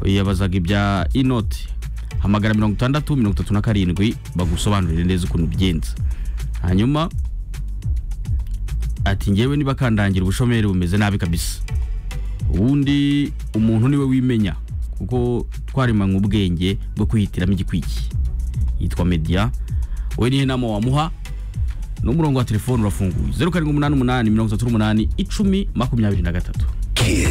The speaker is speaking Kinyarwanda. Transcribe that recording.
yabazaga ibya inoti hamagara mirongo itandatu mirongo itatu na karindwi bagusobanurire neza ukuntu ubigenza hanyuma ati ngewe niba kandangira ubushomeri bumeze nabi kabisa ubundi umuntu niwe wimenya kuko twarimanywe ubwenge bwo kwihitiramo igikwiki yitwa mediya we niyo nama wamuha n'umurongo wa telefone urafunguye zeru karindwi umunani umunani mirongo itatu n'umunani icumi makumyabiri na gatatu